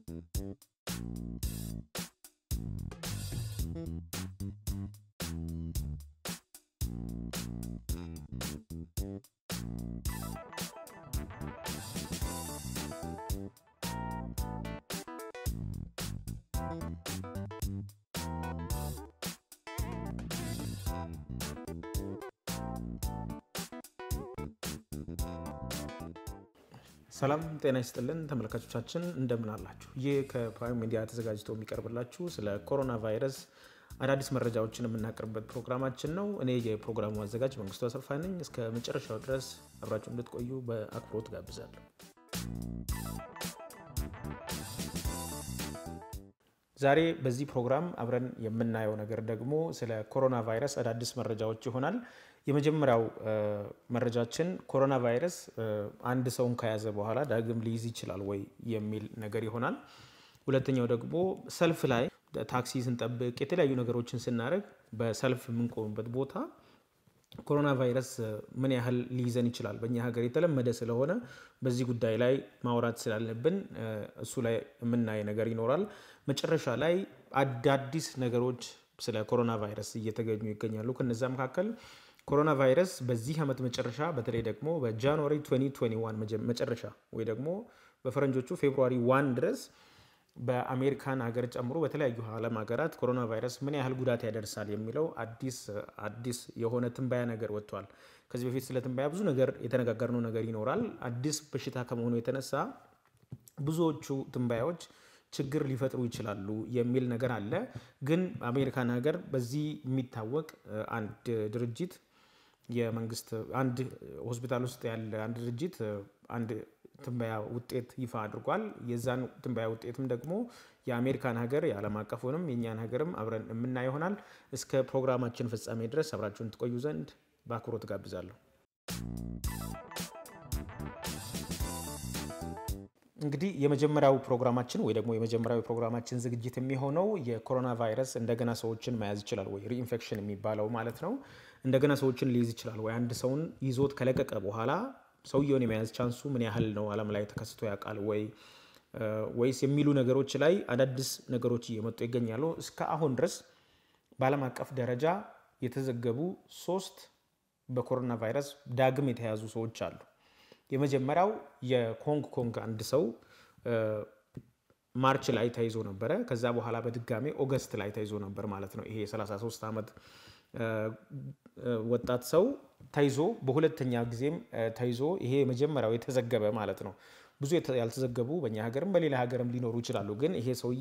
ሰላም ጤና ይስጥልን ተመልካቾቻችን፣ እንደምን አላችሁ? ይህ ከፕራይም ሚዲያ ተዘጋጅቶ የሚቀርብላችሁ ስለ ኮሮና ቫይረስ አዳዲስ መረጃዎችን የምናቀርብበት ፕሮግራማችን ነው። እኔ የፕሮግራሙ አዘጋጅ መንግስቱ አሰፋ ነኝ። እስከ መጨረሻው ድረስ አብራችሁ እንድትቆዩ በአክብሮት ጋብዛለሁ። ዛሬ በዚህ ፕሮግራም አብረን የምናየው ነገር ደግሞ ስለ ኮሮና ቫይረስ አዳዲስ መረጃዎች ይሆናል። የመጀመሪያው መረጃችን ኮሮና ቫይረስ አንድ ሰውን ከያዘ በኋላ ዳግም ሊይዝ ይችላል ወይ የሚል ነገር ይሆናል። ሁለተኛው ደግሞ ሰልፍ ላይ ታክሲ ስንጠብቅ የተለያዩ ነገሮችን ስናደርግ በሰልፍ የምንቆምበት ቦታ ኮሮና ቫይረስ ምን ያህል ሊይዘን ይችላል፣ በእኛ ሀገር የተለመደ ስለሆነ በዚህ ጉዳይ ላይ ማውራት ስላለብን እሱ ላይ የምናይ ነገር ይኖራል። መጨረሻ ላይ አዳዲስ ነገሮች ስለ ኮሮና ቫይረስ እየተገኙ ይገኛሉ። ከነዛ መካከል ኮሮና ቫይረስ በዚህ ዓመት መጨረሻ በተለይ ደግሞ በጃንዋሪ 2021 መጨረሻ ወይ ደግሞ በፈረንጆቹ ፌብሩዋሪ ዋን ድረስ በአሜሪካን ሀገር ጨምሮ በተለያዩ ዓለም ሀገራት ኮሮና ቫይረስ ምን ያህል ጉዳት ያደርሳል የሚለው አዲስ አዲስ የሆነ ትንበያ ነገር ወጥቷል። ከዚህ በፊት ስለ ትንበያ ብዙ ነገር የተነጋገርነው ነገር ይኖራል። አዲስ በሽታ ከመሆኑ የተነሳ ብዙዎቹ ትንበያዎች ችግር ሊፈጥሩ ይችላሉ የሚል ነገር አለ። ግን አሜሪካን ሀገር በዚህ የሚታወቅ አንድ ድርጅት የመንግስት አንድ ሆስፒታል ውስጥ ያለ አንድ ድርጅት አንድ ትንበያ ውጤት ይፋ አድርጓል። የዛን ትንበያ ውጤትም ደግሞ የአሜሪካን ሀገር የዓለም አቀፉንም የእኛን ሀገርም አብረን የምናይ ይሆናል። እስከ ፕሮግራማችን ፍጻሜ ድረስ አብራችሁን ትቆዩ ዘንድ በአክብሮት ጋብዛለሁ። እንግዲህ የመጀመሪያው ፕሮግራማችን ወይ ደግሞ የመጀመሪያው ፕሮግራማችን ዝግጅት የሚሆነው የኮሮና ቫይረስ እንደገና ሰዎችን መያዝ ይችላል ወይ ሪኢንፌክሽን የሚባለው ማለት ነው። እንደገና ሰዎችን ሊይዝ ይችላል ወይ? አንድ ሰውን ይዞት ከለቀቀ በኋላ ሰውየውን የመያዝ ቻንሱ ምን ያህል ነው? ዓለም ላይ ተከስቶ ያውቃል ወይ ወይስ የሚሉ ነገሮች ላይ አዳዲስ ነገሮች እየመጡ ይገኛሉ። እስከ አሁን ድረስ በዓለም አቀፍ ደረጃ የተዘገቡ ሶስት በኮሮና ቫይረስ ዳግም የተያዙ ሰዎች አሉ። የመጀመሪያው የኮንግ ኮንግ አንድ ሰው ማርች ላይ ተይዞ ነበረ። ከዛ በኋላ በድጋሜ ኦገስት ላይ ተይዞ ነበር ማለት ነው። ይሄ የ33 ዓመት ወጣት ሰው ተይዞ በሁለተኛ ጊዜም ተይዞ ይሄ የመጀመሪያው የተዘገበ ማለት ነው። ብዙ ያልተዘገቡ በእኛ ሀገርም በሌላ ሀገርም ሊኖሩ ይችላሉ። ግን ይሄ ሰውዬ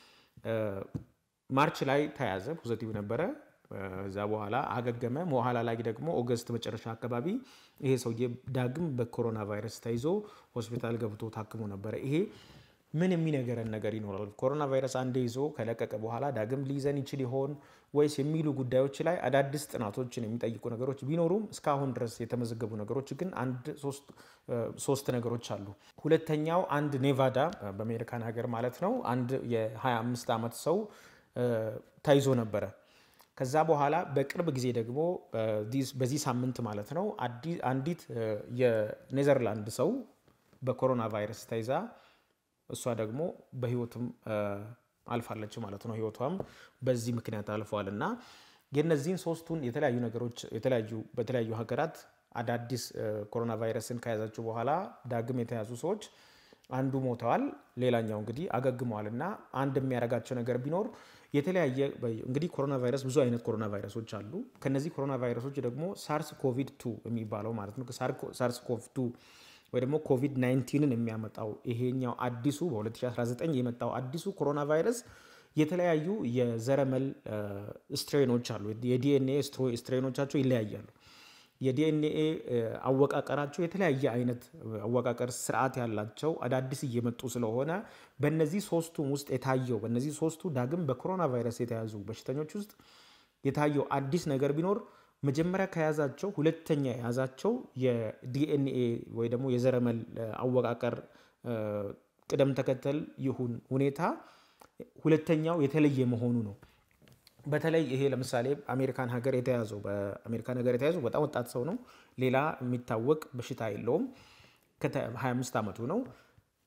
ማርች ላይ ተያዘ፣ ፖዘቲቭ ነበረ። እዛ በኋላ አገገመ። በኋላ ላይ ደግሞ ኦገስት መጨረሻ አካባቢ ይሄ ሰውዬ ዳግም በኮሮና ቫይረስ ተይዞ ሆስፒታል ገብቶ ታክሞ ነበረ። ይሄ ምን የሚነገረን ነገር ይኖራል? ኮሮና ቫይረስ አንዴ ይዞ ከለቀቀ በኋላ ዳግም ሊይዘን ይችል ይሆን ወይስ የሚሉ ጉዳዮች ላይ አዳዲስ ጥናቶችን የሚጠይቁ ነገሮች ቢኖሩም እስካሁን ድረስ የተመዘገቡ ነገሮች ግን አንድ ሶስት ነገሮች አሉ። ሁለተኛው አንድ ኔቫዳ በአሜሪካን ሀገር ማለት ነው አንድ የ25 ዓመት ሰው ተይዞ ነበረ። ከዛ በኋላ በቅርብ ጊዜ ደግሞ በዚህ ሳምንት ማለት ነው አንዲት የኔዘርላንድ ሰው በኮሮና ቫይረስ ተይዛ እሷ ደግሞ በህይወትም አልፋለች ማለት ነው። ህይወቷም በዚህ ምክንያት አልፈዋል እና የነዚህን ሶስቱን የተለያዩ ነገሮች የተለያዩ በተለያዩ ሀገራት አዳዲስ ኮሮና ቫይረስን ከያዛቸው በኋላ ዳግም የተያዙ ሰዎች አንዱ ሞተዋል፣ ሌላኛው እንግዲህ አገግመዋል እና አንድ የሚያደርጋቸው ነገር ቢኖር የተለያየ እንግዲህ ኮሮና ቫይረስ ብዙ አይነት ኮሮና ቫይረሶች አሉ። ከነዚህ ኮሮና ቫይረሶች ደግሞ ሳርስ ኮቪድ ቱ የሚባለው ማለት ነው ሳርስ ኮቭ ቱ ወይ ደግሞ ኮቪድ 19ን የሚያመጣው ይሄኛው አዲሱ በ2019 የመጣው አዲሱ ኮሮና ቫይረስ የተለያዩ የዘረመል ስትሬኖች አሉ። የዲኤንኤ ስትሬኖቻቸው ይለያያሉ። የዲኤንኤ አወቃቀራቸው የተለያየ አይነት አወቃቀር ስርዓት ያላቸው አዳዲስ እየመጡ ስለሆነ በነዚህ ሶስቱም ውስጥ የታየው በነዚህ ሶስቱ ዳግም በኮሮና ቫይረስ የተያዙ በሽተኞች ውስጥ የታየው አዲስ ነገር ቢኖር መጀመሪያ ከያዛቸው ሁለተኛ የያዛቸው የዲኤንኤ ወይ ደግሞ የዘረመል አወቃቀር ቅደም ተከተል ይሁን ሁኔታ ሁለተኛው የተለየ መሆኑ ነው። በተለይ ይሄ ለምሳሌ አሜሪካን ሀገር የተያዘው በአሜሪካን ሀገር የተያዘው በጣም ወጣት ሰው ነው። ሌላ የሚታወቅ በሽታ የለውም። ከ25 ዓመቱ ነው።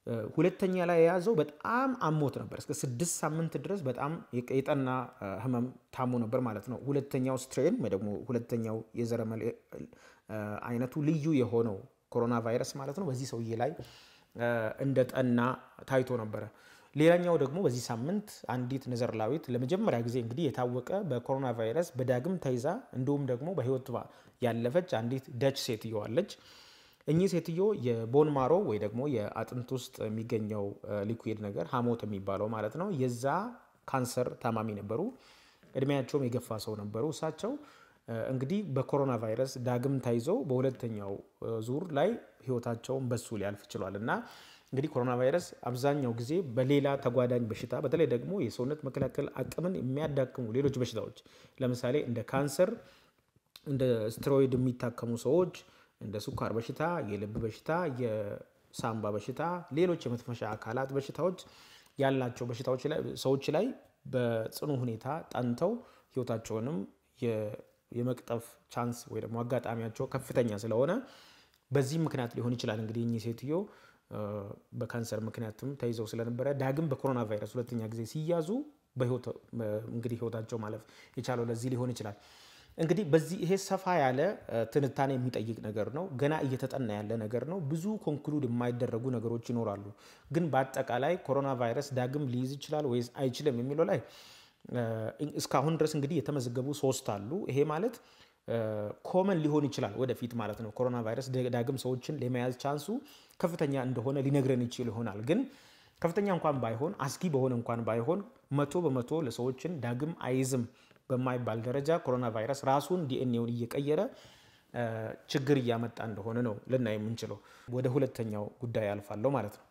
ሁለተኛ ላይ የያዘው በጣም አሞት ነበር። እስከ ስድስት ሳምንት ድረስ በጣም የጠና ህመም ታሞ ነበር ማለት ነው። ሁለተኛው ስትሬን ወይ ደግሞ ሁለተኛው የዘረመል አይነቱ ልዩ የሆነው ኮሮና ቫይረስ ማለት ነው በዚህ ሰውዬ ላይ እንደ ጠና ታይቶ ነበረ። ሌላኛው ደግሞ በዚህ ሳምንት አንዲት ኔዘርላዊት ለመጀመሪያ ጊዜ እንግዲህ የታወቀ በኮሮና ቫይረስ በዳግም ተይዛ እንዲሁም ደግሞ በህይወት ያለፈች አንዲት ደች ሴትዮ አለች። እኚህ ሴትዮ የቦን ማሮ ወይ ደግሞ የአጥንት ውስጥ የሚገኘው ሊኩዊድ ነገር ሀሞት የሚባለው ማለት ነው የዛ ካንሰር ታማሚ ነበሩ። እድሜያቸውም የገፋ ሰው ነበሩ። እሳቸው እንግዲህ በኮሮና ቫይረስ ዳግም ተይዘው በሁለተኛው ዙር ላይ ህይወታቸውን በሱ ሊያልፍ ችሏል እና እንግዲህ ኮሮና ቫይረስ አብዛኛው ጊዜ በሌላ ተጓዳኝ በሽታ በተለይ ደግሞ የሰውነት መከላከል አቅምን የሚያዳክሙ ሌሎች በሽታዎች ለምሳሌ እንደ ካንሰር፣ እንደ ስትሮይድ የሚታከሙ ሰዎች እንደ ስኳር በሽታ፣ የልብ በሽታ፣ የሳምባ በሽታ፣ ሌሎች የመተንፈሻ አካላት በሽታዎች ያላቸው በሽታዎች ላይ ሰዎች ላይ በጽኑ ሁኔታ ጠንተው ህይወታቸውንም የመቅጠፍ ቻንስ ወይ ደግሞ አጋጣሚያቸው ከፍተኛ ስለሆነ በዚህ ምክንያት ሊሆን ይችላል እንግዲህ እኚህ ሴትዮ በካንሰር ምክንያትም ተይዘው ስለነበረ ዳግም በኮሮና ቫይረስ ሁለተኛ ጊዜ ሲያዙ እንግዲህ ህይወታቸው ማለፍ የቻለው ለዚህ ሊሆን ይችላል። እንግዲህ በዚህ ይሄ ሰፋ ያለ ትንታኔ የሚጠይቅ ነገር ነው። ገና እየተጠና ያለ ነገር ነው። ብዙ ኮንክሉድ የማይደረጉ ነገሮች ይኖራሉ። ግን በአጠቃላይ ኮሮና ቫይረስ ዳግም ሊይዝ ይችላል ወይስ አይችልም የሚለው ላይ እስካሁን ድረስ እንግዲህ የተመዘገቡ ሶስት አሉ። ይሄ ማለት ኮመን ሊሆን ይችላል ወደፊት ማለት ነው። ኮሮና ቫይረስ ዳግም ሰዎችን ለመያዝ ቻንሱ ከፍተኛ እንደሆነ ሊነግረን ይችል ይሆናል። ግን ከፍተኛ እንኳን ባይሆን አስጊ በሆነ እንኳን ባይሆን መቶ በመቶ ለሰዎችን ዳግም አይዝም በማይባል ደረጃ ኮሮና ቫይረስ ራሱን ዲኤንኤውን እየቀየረ ችግር እያመጣ እንደሆነ ነው ልናይ የምንችለው። ወደ ሁለተኛው ጉዳይ አልፋለሁ ማለት ነው።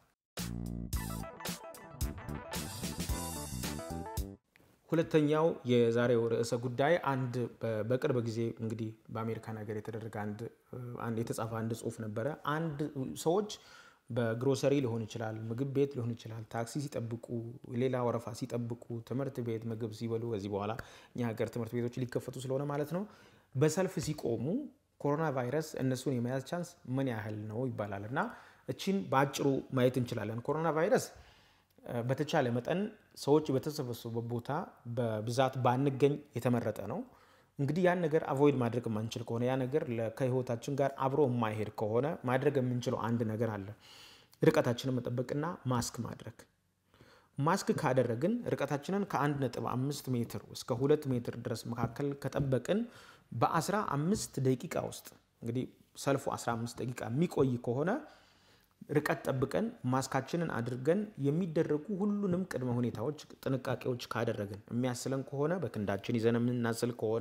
ሁለተኛው የዛሬው ርዕሰ ጉዳይ አንድ በቅርብ ጊዜ እንግዲህ በአሜሪካን ሀገር የተደረገ አንድ የተጻፈ አንድ ጽሁፍ ነበረ። አንድ ሰዎች በግሮሰሪ ሊሆን ይችላል፣ ምግብ ቤት ሊሆን ይችላል፣ ታክሲ ሲጠብቁ፣ ሌላ ወረፋ ሲጠብቁ፣ ትምህርት ቤት ምግብ ሲበሉ፣ ከዚህ በኋላ እኛ ሀገር ትምህርት ቤቶች ሊከፈቱ ስለሆነ ማለት ነው፣ በሰልፍ ሲቆሙ ኮሮና ቫይረስ እነሱን የመያዝ ቻንስ ምን ያህል ነው ይባላል እና እቺን በአጭሩ ማየት እንችላለን። ኮሮና ቫይረስ በተቻለ መጠን ሰዎች በተሰበሰቡበት ቦታ በብዛት ባንገኝ የተመረጠ ነው። እንግዲህ ያን ነገር አቮይድ ማድረግ የማንችል ከሆነ ያ ነገር ከህይወታችን ጋር አብሮ የማይሄድ ከሆነ ማድረግ የምንችለው አንድ ነገር አለ። ርቀታችንን መጠበቅና ማስክ ማድረግ። ማስክ ካደረግን ርቀታችንን ከ1.5 ሜትር እስከ 2 ሜትር ድረስ መካከል ከጠበቅን በ15 ደቂቃ ውስጥ እንግዲህ ሰልፉ 15 ደቂቃ የሚቆይ ከሆነ ርቀት ጠብቀን ማስካችንን አድርገን የሚደረጉ ሁሉንም ቅድመ ሁኔታዎች ጥንቃቄዎች ካደረግን የሚያስለን ከሆነ በክንዳችን ይዘን የምናስል ከሆነ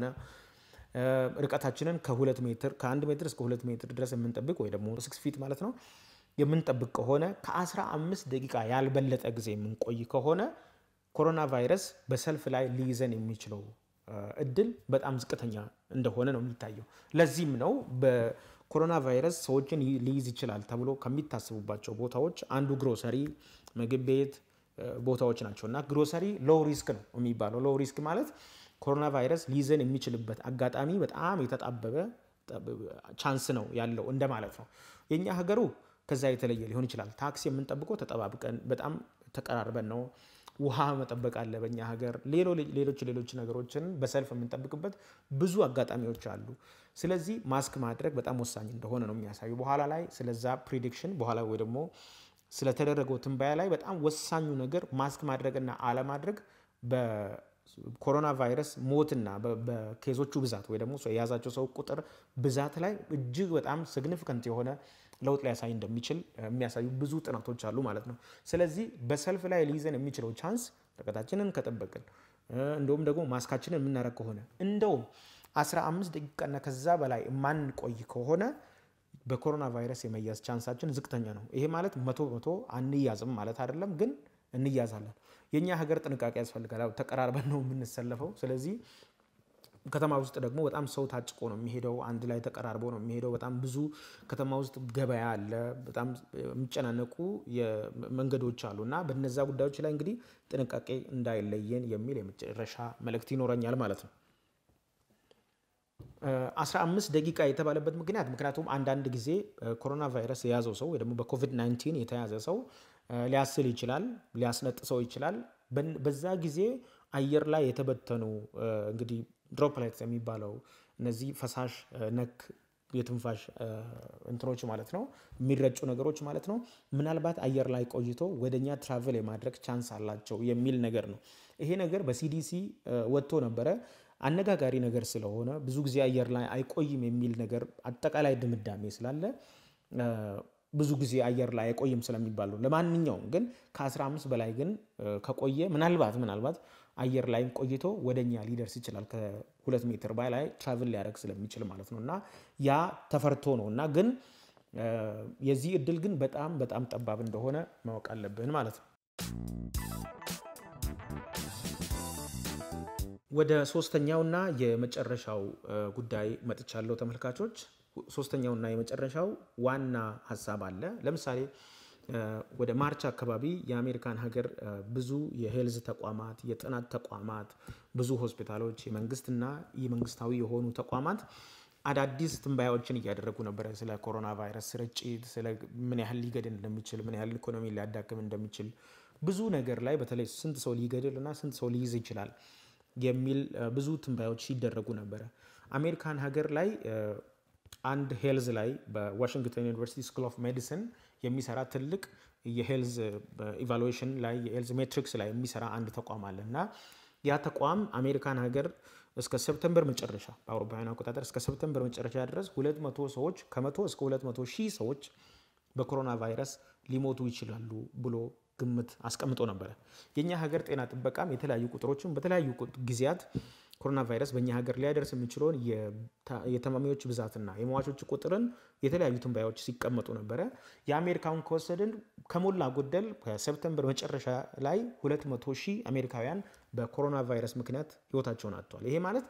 ርቀታችንን ከሁለት ሜትር ከአንድ ሜትር እስከ ሁለት ሜትር ድረስ የምንጠብቅ ወይ ደግሞ ስክስ ፊት ማለት ነው የምንጠብቅ ከሆነ ከ15 ደቂቃ ያልበለጠ ጊዜ የምንቆይ ከሆነ ኮሮና ቫይረስ በሰልፍ ላይ ሊይዘን የሚችለው እድል በጣም ዝቅተኛ እንደሆነ ነው የሚታየው። ለዚህም ነው ኮሮና ቫይረስ ሰዎችን ሊይዝ ይችላል ተብሎ ከሚታሰቡባቸው ቦታዎች አንዱ ግሮሰሪ፣ ምግብ ቤት ቦታዎች ናቸው እና ግሮሰሪ ሎው ሪስክ ነው የሚባለው። ሎው ሪስክ ማለት ኮሮና ቫይረስ ሊይዘን የሚችልበት አጋጣሚ በጣም የተጣበበ ቻንስ ነው ያለው እንደማለት ነው። የእኛ ሀገሩ ከዛ የተለየ ሊሆን ይችላል። ታክሲ የምንጠብቀው ተጠባብቀን በጣም ተቀራርበን ነው። ውሃ መጠበቅ አለ በእኛ ሀገር። ሌሎች ሌሎች ነገሮችን በሰልፍ የምንጠብቅበት ብዙ አጋጣሚዎች አሉ። ስለዚህ ማስክ ማድረግ በጣም ወሳኝ እንደሆነ ነው የሚያሳዩ። በኋላ ላይ ስለዛ ፕሪዲክሽን በኋላ ወይ ደግሞ ስለተደረገው ትንበያ ላይ በጣም ወሳኙ ነገር ማስክ ማድረግና አለማድረግ በኮሮና ቫይረስ ሞትና በኬዞቹ ብዛት ወይ ደግሞ የያዛቸው ሰው ቁጥር ብዛት ላይ እጅግ በጣም ሲግኒፊካንት የሆነ ለውጥ ሊያሳይ እንደሚችል የሚያሳዩ ብዙ ጥናቶች አሉ ማለት ነው። ስለዚህ በሰልፍ ላይ ሊይዘን የሚችለው ቻንስ ርቀታችንን ከጠበቅን እንደውም ደግሞ ማስካችንን የምናደርግ ከሆነ እንደውም 15 ደቂቃና ከዛ በላይ የማንቆይ ከሆነ በኮሮና ቫይረስ የመያዝ ቻንሳችን ዝቅተኛ ነው። ይሄ ማለት መቶ በመቶ አንያዝም ማለት አይደለም፣ ግን እንያዛለን። የእኛ ሀገር ጥንቃቄ ያስፈልጋል። ተቀራርበን ነው የምንሰለፈው። ስለዚህ ከተማ ውስጥ ደግሞ በጣም ሰው ታጭቆ ነው የሚሄደው። አንድ ላይ ተቀራርቦ ነው የሚሄደው። በጣም ብዙ ከተማ ውስጥ ገበያ አለ። በጣም የሚጨናነቁ መንገዶች አሉ እና በነዛ ጉዳዮች ላይ እንግዲህ ጥንቃቄ እንዳይለየን የሚል የመጨረሻ መልእክት ይኖረኛል ማለት ነው። 15 ደቂቃ የተባለበት ምክንያት ምክንያቱም አንዳንድ ጊዜ ኮሮና ቫይረስ የያዘው ሰው ወይ ደግሞ በኮቪድ 19 የተያዘ ሰው ሊያስል ይችላል፣ ሊያስነጥሰው ይችላል። በዛ ጊዜ አየር ላይ የተበተኑ እንግዲህ ድሮፕሌትስ የሚባለው እነዚህ ፈሳሽ ነክ የትንፋሽ እንትኖች ማለት ነው፣ የሚረጩ ነገሮች ማለት ነው። ምናልባት አየር ላይ ቆይቶ ወደኛ ትራቨል የማድረግ ቻንስ አላቸው የሚል ነገር ነው። ይሄ ነገር በሲዲሲ ወጥቶ ነበረ። አነጋጋሪ ነገር ስለሆነ ብዙ ጊዜ አየር ላይ አይቆይም የሚል ነገር አጠቃላይ ድምዳሜ ስላለ ብዙ ጊዜ አየር ላይ አይቆይም ስለሚባል ነው። ለማንኛውም ግን ከ15 በላይ ግን ከቆየ ምናልባት ምናልባት አየር ላይም ቆይቶ ወደኛ ሊደርስ ይችላል። ከሁለት ሜትር በላይ ትራቭል ሊያደርግ ስለሚችል ማለት ነው እና ያ ተፈርቶ ነው እና ግን የዚህ እድል ግን በጣም በጣም ጠባብ እንደሆነ ማወቅ አለብን ማለት ነው። ወደ ሶስተኛውና የመጨረሻው ጉዳይ መጥቻለሁ ተመልካቾች። ሶስተኛውና የመጨረሻው ዋና ሀሳብ አለ። ለምሳሌ ወደ ማርች አካባቢ የአሜሪካን ሀገር ብዙ የሄልዝ ተቋማት፣ የጥናት ተቋማት፣ ብዙ ሆስፒታሎች፣ የመንግስትና የመንግስታዊ የሆኑ ተቋማት አዳዲስ ትንባያዎችን እያደረጉ ነበረ። ስለ ኮሮና ቫይረስ ስርጭት፣ ስለ ምን ያህል ሊገድል እንደሚችል፣ ምን ያህል ኢኮኖሚ ሊያዳክም እንደሚችል ብዙ ነገር ላይ በተለይ ስንት ሰው ሊገድል እና ስንት ሰው ሊይዝ ይችላል የሚል ብዙ ትንባዮች ሲደረጉ ነበረ። አሜሪካን ሀገር ላይ አንድ ሄልዝ ላይ በዋሽንግተን ዩኒቨርሲቲ ስኩል ኦፍ ሜዲሲን የሚሰራ ትልቅ የሄልዝ ኢቫሉዌሽን ላይ የሄልዝ ሜትሪክስ ላይ የሚሰራ አንድ ተቋም አለ እና ያ ተቋም አሜሪካን ሀገር እስከ ሰፕተምበር መጨረሻ በአውሮፓውያን አቆጣጠር እስከ ሰፕተምበር መጨረሻ ድረስ 200 ሰዎች ከመቶ እስከ 200 ሺህ ሰዎች በኮሮና ቫይረስ ሊሞቱ ይችላሉ ብሎ ግምት አስቀምጦ ነበረ። የእኛ ሀገር ጤና ጥበቃም የተለያዩ ቁጥሮችን በተለያዩ ጊዜያት ኮሮና ቫይረስ በእኛ ሀገር ሊያደርስ የሚችለውን የታማሚዎች ብዛትና የሟቾች ቁጥርን የተለያዩ ትንባዮች ሲቀመጡ ነበረ። የአሜሪካውን ከወሰድን ከሞላ ጎደል ከሰፕተምበር መጨረሻ ላይ 200 ሺህ አሜሪካውያን በኮሮና ቫይረስ ምክንያት ህይወታቸውን አጥተዋል። ይሄ ማለት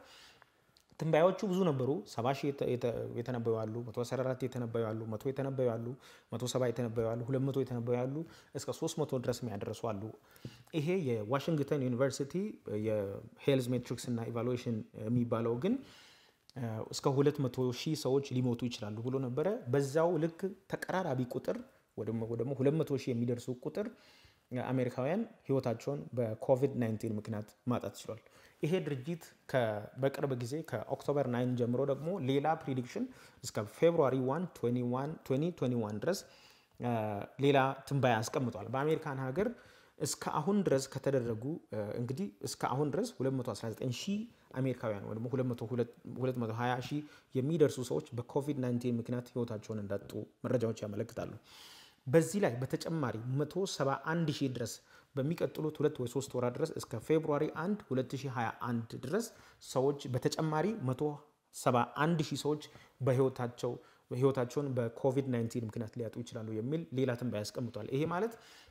ትንባዮቹ ብዙ ነበሩ። 70 ሺህ የተነበዩ አሉ፣ 114 የተነበዩ አሉ፣ 100 የተነበዩ አሉ፣ 170 የተነበዩ አሉ፣ 200 የተነበዩ አሉ፣ እስከ 300 ድረስ የሚያደርሱ አሉ። ይሄ የዋሽንግተን ዩኒቨርሲቲ የሄልዝ ሜትሪክስ እና ኢቫሉዌሽን የሚባለው ግን እስከ 200 ሺህ ሰዎች ሊሞቱ ይችላሉ ብሎ ነበረ። በዛው ልክ ተቀራራቢ ቁጥር ደግሞ 200 ሺህ የሚደርሱ ቁጥር አሜሪካውያን ህይወታቸውን በኮቪድ-19 ምክንያት ማጣት ችሏል። ይሄ ድርጅት በቅርብ ጊዜ ከኦክቶበር 9 ጀምሮ ደግሞ ሌላ ፕሪዲክሽን እስከ ፌብሩዋሪ 1 2021 ድረስ ሌላ ትንባያ አስቀምጧል። በአሜሪካን ሀገር እስከ አሁን ድረስ ከተደረጉ እንግዲህ እስከ አሁን ድረስ 219 ሺህ አሜሪካውያን ወይ ደግሞ 220 ሺህ የሚደርሱ ሰዎች በኮቪድ-19 ምክንያት ህይወታቸውን እንዳጡ መረጃዎች ያመለክታሉ። በዚህ ላይ በተጨማሪ 171 ሺህ ድረስ በሚቀጥሉት ሁለት ወይ ሶስት ወራት ድረስ እስከ ፌብሩዋሪ 1 2021 ድረስ ሰዎች በተጨማሪ 171 ሺህ ሰዎች በህይወታቸው ህይወታቸውን በኮቪድ-19 ምክንያት ሊያጡ ይችላሉ የሚል ሌላ ትንበያ ያስቀምጧል። ይሄ ማለት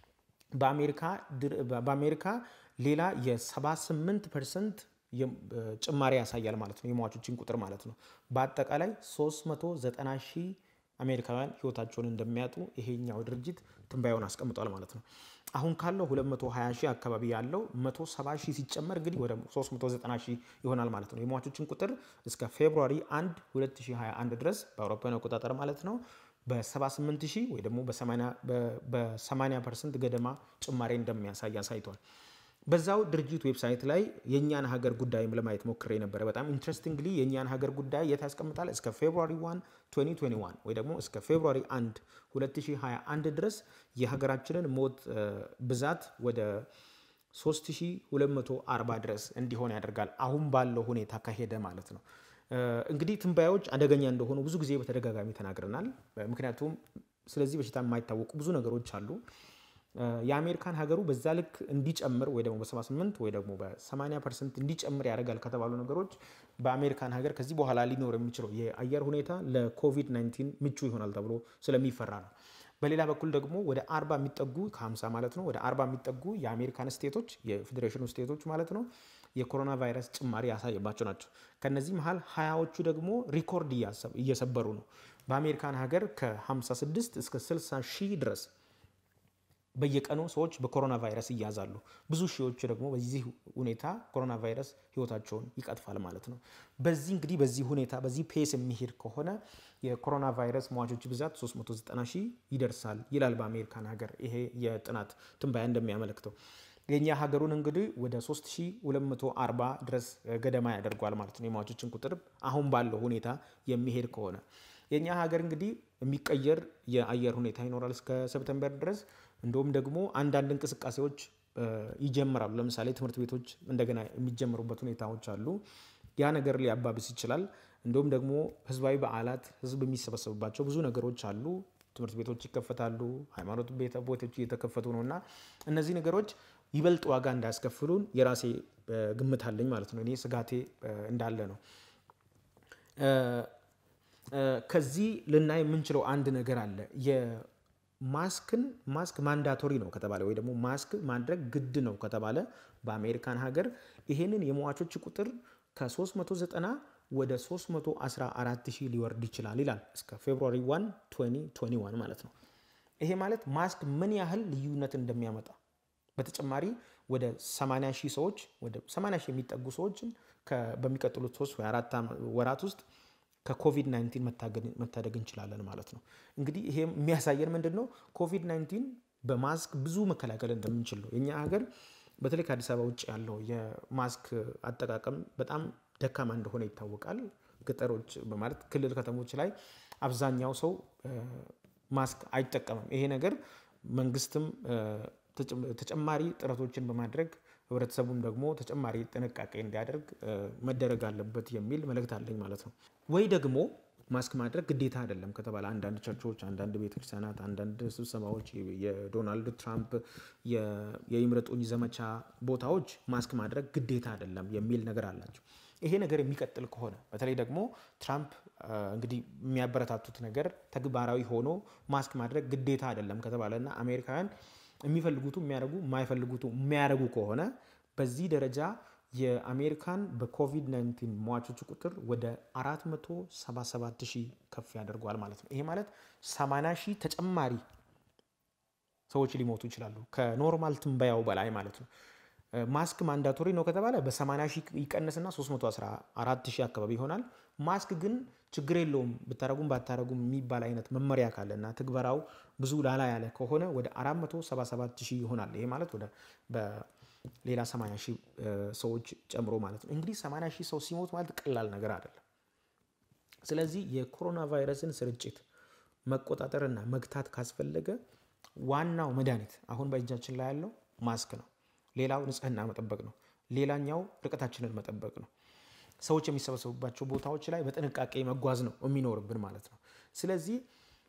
በአሜሪካ ሌላ የ78 ፐርሰንት ጭማሪ ያሳያል ማለት ነው፣ የሟቾችን ቁጥር ማለት ነው። በአጠቃላይ 390 ሺህ አሜሪካውያን ህይወታቸውን እንደሚያጡ ይሄኛው ድርጅት ትንባያውን አስቀምጧል ማለት ነው። አሁን ካለው 220 ሺህ አካባቢ ያለው 170 ሺህ ሲጨመር እንግዲህ ወደ 390 ሺህ ይሆናል ማለት ነው። የሟቾችን ቁጥር እስከ ፌብሩዋሪ 1 2021 ድረስ በአውሮፓውያን አቆጣጠር ማለት ነው በ78 ሺህ ወይ ደግሞ በ80 ፐርሰንት ገደማ ጭማሪ እንደሚያሳይ አሳይቷል። በዛው ድርጅት ዌብሳይት ላይ የእኛን ሀገር ጉዳይም ለማየት ሞክሬ ነበረ። በጣም ኢንትረስቲንግሊ የእኛን ሀገር ጉዳይ የት ያስቀምጣል? እስከ ፌብሩዋሪ 1 2021 ወይ ደግሞ እስከ ፌብሩዋሪ 1 2021 ድረስ የሀገራችንን ሞት ብዛት ወደ 3240 ድረስ እንዲሆን ያደርጋል። አሁን ባለው ሁኔታ ከሄደ ማለት ነው። እንግዲህ ትንባያዎች አደገኛ እንደሆኑ ብዙ ጊዜ በተደጋጋሚ ተናግረናል። ምክንያቱም ስለዚህ በሽታ የማይታወቁ ብዙ ነገሮች አሉ። የአሜሪካን ሀገሩ በዛ ልክ እንዲጨምር ወይ ደግሞ በ78 ወይ ደግሞ በ80 ፐርሰንት እንዲጨምር ያደርጋል ከተባሉ ነገሮች በአሜሪካን ሀገር ከዚህ በኋላ ሊኖር የሚችለው የአየር ሁኔታ ለኮቪድ-19 ምቹ ይሆናል ተብሎ ስለሚፈራ ነው። በሌላ በኩል ደግሞ ወደ 40 የሚጠጉ ከ50 ማለት ነው ወደ 40 የሚጠጉ የአሜሪካን ስቴቶች የፌዴሬሽኑ ስቴቶች ማለት ነው የኮሮና ቫይረስ ጭማሪ ያሳየባቸው ናቸው። ከነዚህ መሀል ሀያዎቹ ደግሞ ሪኮርድ እየሰበሩ ነው። በአሜሪካን ሀገር ከ56 እስከ 60 ሺህ ድረስ በየቀኑ ሰዎች በኮሮና ቫይረስ ይያዛሉ። ብዙ ሺዎች ደግሞ በዚህ ሁኔታ ኮሮና ቫይረስ ህይወታቸውን ይቀጥፋል ማለት ነው። በዚህ እንግዲህ በዚህ ሁኔታ በዚህ ፔስ የሚሄድ ከሆነ የኮሮና ቫይረስ ሟቾች ብዛት 390 ሺህ ይደርሳል ይላል በአሜሪካን ሀገር ይሄ የጥናት ትንበያ እንደሚያመለክተው። የእኛ ሀገሩን እንግዲህ ወደ 3240 ድረስ ገደማ ያደርጓል ማለት ነው የሟቾችን ቁጥር አሁን ባለው ሁኔታ የሚሄድ ከሆነ የእኛ ሀገር እንግዲህ የሚቀየር የአየር ሁኔታ ይኖራል እስከ ሰፕተምበር ድረስ። እንዲሁም ደግሞ አንዳንድ እንቅስቃሴዎች ይጀምራሉ። ለምሳሌ ትምህርት ቤቶች እንደገና የሚጀምሩበት ሁኔታዎች አሉ። ያ ነገር ሊያባብስ ይችላል። እንዲሁም ደግሞ ህዝባዊ በዓላት፣ ህዝብ የሚሰበሰብባቸው ብዙ ነገሮች አሉ። ትምህርት ቤቶች ይከፈታሉ። ሃይማኖት ቤቶች እየተከፈቱ ነው እና እነዚህ ነገሮች ይበልጥ ዋጋ እንዳያስከፍሉን የራሴ ግምት አለኝ ማለት ነው። እኔ ስጋቴ እንዳለ ነው። ከዚህ ልናይ የምንችለው አንድ ነገር አለ። የማስክን ማስክ ማንዳቶሪ ነው ከተባለ ወይ ደግሞ ማስክ ማድረግ ግድ ነው ከተባለ በአሜሪካን ሀገር ይሄንን የሟቾች ቁጥር ከ390 ወደ 314 ሺህ ሊወርድ ይችላል ይላል እስከ ፌብሩዋሪ 1 2021 ማለት ነው። ይሄ ማለት ማስክ ምን ያህል ልዩነት እንደሚያመጣ በተጨማሪ ወደ 80 ሺህ ሰዎች ወደ 80 ሺህ የሚጠጉ ሰዎችን በሚቀጥሉት ሶስት ወይ አራት ወራት ውስጥ ከኮቪድ 19 መታደግ እንችላለን ማለት ነው። እንግዲህ ይሄ የሚያሳየን ምንድን ነው? ኮቪድ 19 በማስክ ብዙ መከላከል እንደምንችል ነው። የኛ ሀገር በተለይ ከአዲስ አበባ ውጭ ያለው የማስክ አጠቃቀም በጣም ደካማ እንደሆነ ይታወቃል። ገጠሮች በማለት ክልል ከተሞች ላይ አብዛኛው ሰው ማስክ አይጠቀምም። ይሄ ነገር መንግስትም ተጨማሪ ጥረቶችን በማድረግ ህብረተሰቡም ደግሞ ተጨማሪ ጥንቃቄ እንዲያደርግ መደረግ አለበት የሚል መልእክት አለኝ ማለት ነው። ወይ ደግሞ ማስክ ማድረግ ግዴታ አይደለም ከተባለ አንዳንድ ቸርቾች፣ አንዳንድ ቤተክርስቲያናት፣ አንዳንድ ስብሰባዎች፣ የዶናልድ ትራምፕ የይምረጡኝ ዘመቻ ቦታዎች ማስክ ማድረግ ግዴታ አይደለም የሚል ነገር አላቸው። ይሄ ነገር የሚቀጥል ከሆነ በተለይ ደግሞ ትራምፕ እንግዲህ የሚያበረታቱት ነገር ተግባራዊ ሆኖ ማስክ ማድረግ ግዴታ አይደለም ከተባለና አሜሪካውያን የሚፈልጉቱ የሚያደርጉ የማይፈልጉቱ የሚያደርጉ ከሆነ በዚህ ደረጃ የአሜሪካን በኮቪድ-19 ሟቾች ቁጥር ወደ 477 ሺህ ከፍ ያደርገዋል ማለት ነው። ይሄ ማለት 80 ሺህ ተጨማሪ ሰዎች ሊሞቱ ይችላሉ ከኖርማል ትንበያው በላይ ማለት ነው። ማስክ ማንዳቶሪ ነው ከተባለ በ80 ሺህ ይቀንስና 314 ሺህ አካባቢ ይሆናል። ማስክ ግን ችግር የለውም ብታረጉም ባታረጉም የሚባል አይነት መመሪያ ካለና ትግበራው ብዙ ላላ ያለ ከሆነ ወደ 477 ሺህ ይሆናል። ይሄ ማለት ወደ በሌላ 80 ሺህ ሰዎች ጨምሮ ማለት ነው። እንግዲህ 80 ሺህ ሰው ሲሞት ማለት ቀላል ነገር አይደለም። ስለዚህ የኮሮና ቫይረስን ስርጭት መቆጣጠርና መግታት ካስፈለገ ዋናው መድኃኒት አሁን በእጃችን ላይ ያለው ማስክ ነው። ሌላው ንጽህና መጠበቅ ነው። ሌላኛው ርቀታችንን መጠበቅ ነው። ሰዎች የሚሰበሰቡባቸው ቦታዎች ላይ በጥንቃቄ መጓዝ ነው የሚኖርብን ማለት ነው። ስለዚህ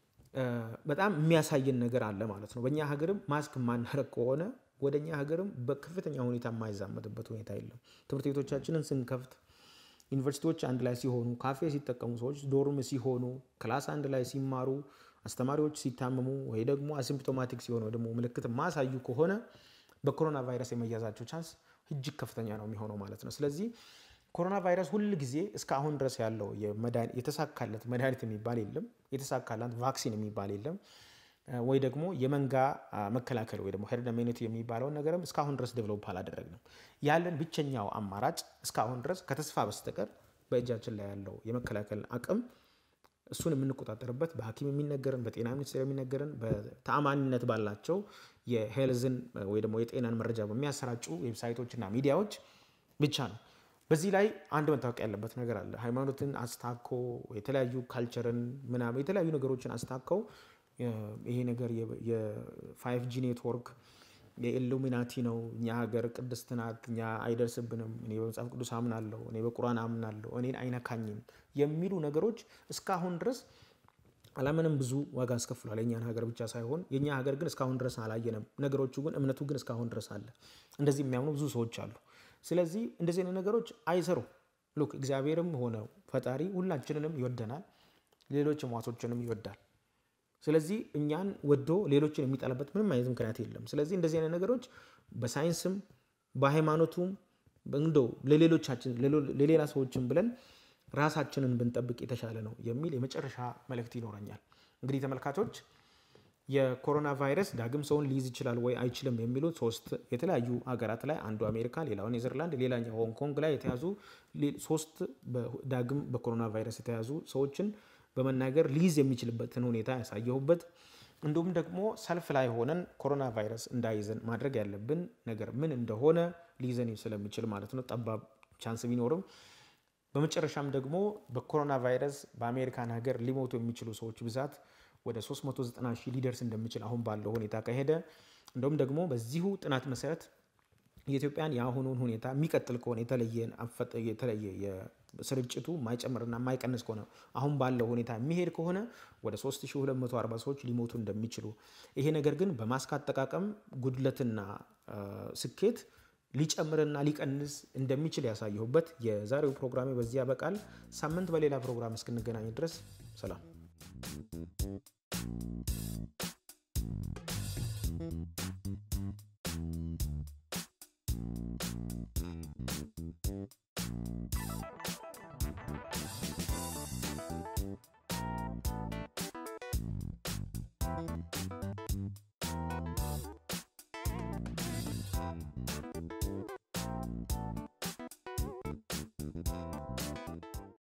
በጣም የሚያሳየን ነገር አለ ማለት ነው። በእኛ ሀገርም ማስክ ማናረግ ከሆነ ወደ እኛ ሀገርም በከፍተኛ ሁኔታ የማይዛመትበት ሁኔታ የለም። ትምህርት ቤቶቻችንን ስንከፍት፣ ዩኒቨርሲቲዎች አንድ ላይ ሲሆኑ፣ ካፌ ሲጠቀሙ ሰዎች ዶርም ሲሆኑ፣ ክላስ አንድ ላይ ሲማሩ፣ አስተማሪዎች ሲታመሙ ወይ ደግሞ አሲምፕቶማቲክ ሲሆኑ ወይ ደግሞ ምልክት ማሳዩ ከሆነ በኮሮና ቫይረስ የመያዛቸው ቻንስ እጅግ ከፍተኛ ነው የሚሆነው ማለት ነው። ስለዚህ ኮሮና ቫይረስ ሁል ጊዜ እስካሁን ድረስ ያለው የተሳካለት መድኃኒት የሚባል የለም። የተሳካላት ቫክሲን የሚባል የለም። ወይ ደግሞ የመንጋ መከላከል ወይ ደግሞ ሄርድ ኢሚዩኒቲ የሚባለውን ነገርም እስካሁን ድረስ ዴቨሎፕ አላደረግንም። ያለን ብቸኛው አማራጭ እስካሁን ድረስ ከተስፋ በስተቀር በእጃችን ላይ ያለው የመከላከል አቅም እሱን የምንቆጣጠርበት በሐኪም የሚነገርን በጤና ሚኒስቴር የሚነገርን በተአማኒነት ባላቸው የሄልዝን ወይ ደግሞ የጤናን መረጃ በሚያሰራጩ ዌብሳይቶችና ሚዲያዎች ብቻ ነው። በዚህ ላይ አንድ መታወቅ ያለበት ነገር አለ። ሃይማኖትን አስታኮ የተለያዩ ካልቸርን ምናምን የተለያዩ ነገሮችን አስታከው ይሄ ነገር የፋይቭ ጂ ኔትወርክ የኢሉሚናቲ ነው፣ እኛ ሀገር ቅድስት ናት፣ እኛ አይደርስብንም፣ እኔ በመጽሐፍ ቅዱስ አምናለሁ፣ እኔ በቁርአን አምናለሁ፣ እኔን አይነካኝም የሚሉ ነገሮች እስካሁን ድረስ ዓለምንም ብዙ ዋጋ አስከፍሏል። የእኛን ሀገር ብቻ ሳይሆን የእኛ ሀገር ግን እስካሁን ድረስ አላየንም። ነገሮቹ ግን እምነቱ ግን እስካሁን ድረስ አለ። እንደዚህ የሚያምኑ ብዙ ሰዎች አሉ። ስለዚህ እንደዚህ አይነት ነገሮች አይሰሩ። ሉክ እግዚአብሔርም ሆነ ፈጣሪ ሁላችንንም ይወደናል፣ ሌሎች ሟቾችንም ይወዳል። ስለዚህ እኛን ወዶ ሌሎችን የሚጠላበት ምንም አይነት ምክንያት የለም። ስለዚህ እንደዚህ አይነት ነገሮች በሳይንስም በሃይማኖቱም እንደው ለሌሎቻችን ለሌላ ሰዎችም ብለን ራሳችንን ብንጠብቅ የተሻለ ነው የሚል የመጨረሻ መልእክት ይኖረኛል። እንግዲህ ተመልካቾች የኮሮና ቫይረስ ዳግም ሰውን ሊይዝ ይችላል ወይ አይችልም የሚሉት ሶስት የተለያዩ ሀገራት ላይ አንዱ አሜሪካ፣ ሌላው ኔዘርላንድ፣ ሌላኛው ሆንግ ኮንግ ላይ የተያዙ ሶስት ዳግም በኮሮና ቫይረስ የተያዙ ሰዎችን በመናገር ሊይዝ የሚችልበትን ሁኔታ ያሳየሁበት እንዲሁም ደግሞ ሰልፍ ላይ ሆነን ኮሮና ቫይረስ እንዳይዘን ማድረግ ያለብን ነገር ምን እንደሆነ ሊይዘን ስለሚችል ማለት ነው፣ ጠባብ ቻንስ ቢኖርም በመጨረሻም ደግሞ በኮሮና ቫይረስ በአሜሪካን ሀገር ሊሞቱ የሚችሉ ሰዎች ብዛት ወደ 390 ሺህ ሊደርስ እንደሚችል አሁን ባለው ሁኔታ ከሄደ እንደውም ደግሞ በዚሁ ጥናት መሰረት የኢትዮጵያን የአሁኑን ሁኔታ የሚቀጥል ከሆነ የተለየ ስርጭቱ የማይጨምርና የማይቀንስ ከሆነ አሁን ባለው ሁኔታ የሚሄድ ከሆነ ወደ 3240 ሰዎች ሊሞቱ እንደሚችሉ ይሄ ነገር ግን በማስክ አጠቃቀም ጉድለትና ስኬት ሊጨምርና ሊቀንስ እንደሚችል ያሳየሁበት የዛሬው ፕሮግራሜ በዚህ ያበቃል። ሳምንት በሌላ ፕሮግራም እስክንገናኝ ድረስ ሰላም።